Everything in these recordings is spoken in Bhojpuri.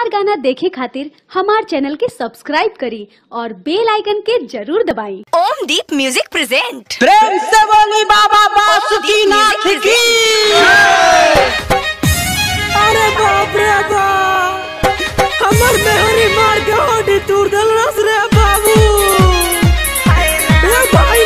मजेदार गाना देखे खातिर हमार चैनल के सब्सक्राइब करी और बेल आइकन के जरूर दबाई ओम दीप म्यूजिक प्रेजेंट प्रेम से बोली बाबा बासुकीनाथ की अरे बाप रे बाप हमर मेहरी मार के होडी तोड़ देलस रे बाबू ए भाई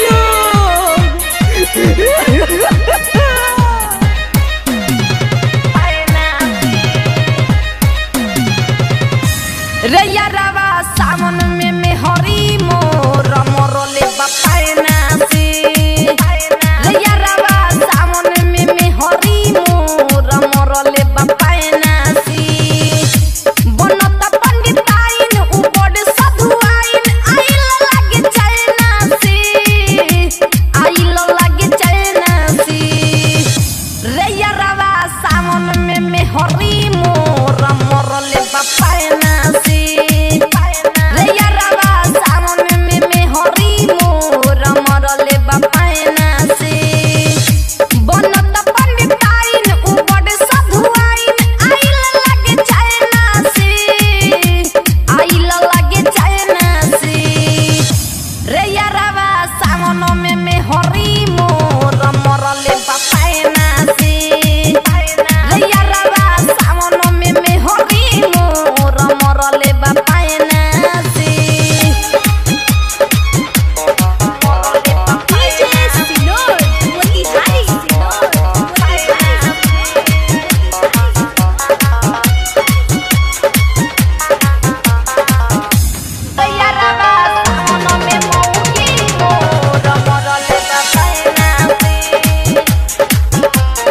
रे यारवा सावन में में हरी मोर मोरले बपायना से रे यारवा सावन में में हरी मोर मोरले बपायना से बनत पंडिताइन ऊपर साधु आइन आइल लागे चलना से आइल लागे चलना से रे यारवा सावन में में हरी मोर मोरले बपायना से रे यारवा सावन में में हरी मोर मोरले बपायना से बनत पंडिताइन ऊपर साधु आइन आइल लागे चलना से आइल लागे चलना से रे यारवा सावन में में हरी मोर मरले बपायना से रे यारवा सावन में में हरी मोर मरले बपायना से रे यारवा सावन में मौगी मोर मरले बपायना से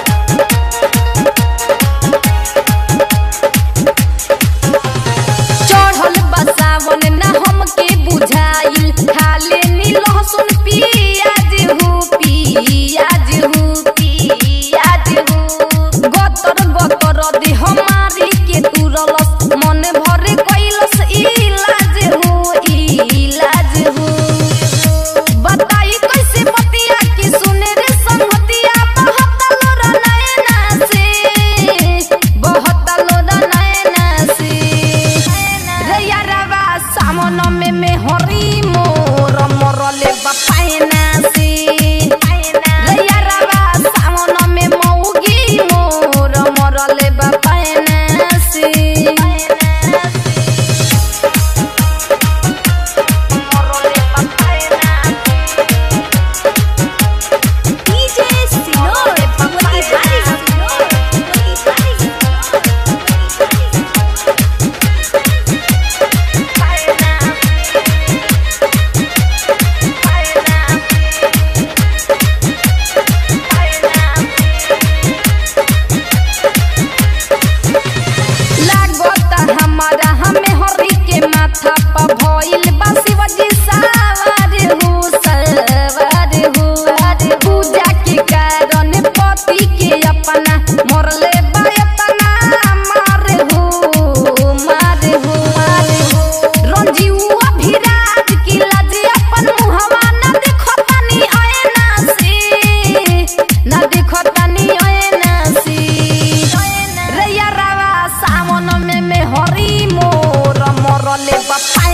चढ़ल बसावन ना हमके बुझाइल खाले नी लहसुन पियाज हु पियाज हु पियाज हु गतर गतर दे हमारी के तुरलस मन भरे कैलस इलाज हु इलाज हु बताई कैसे बतिया के सुने रे संगतिया बहुत लोरा नैना से बहुत लोरा नैना से रे यारवा सामन में में हरी मोर मरले बपायना से रे यारवा सामन में मौगी मोर मरले बपायना से मरले बपायना डीजे सिनोर भगवती हारी लागता हमारा हमें हरी के माथा पर भइल बा शिवजी सवार हो सवार हो पूजा के कारण पति के अपना मरले बा एतना मार हो मार हो रंजीऊ अभिराज की लाज अपन मुहवा न देखतानी आयना से न देखतानी आयना से रे यारवा सावन में में हरी मोर मरले बपा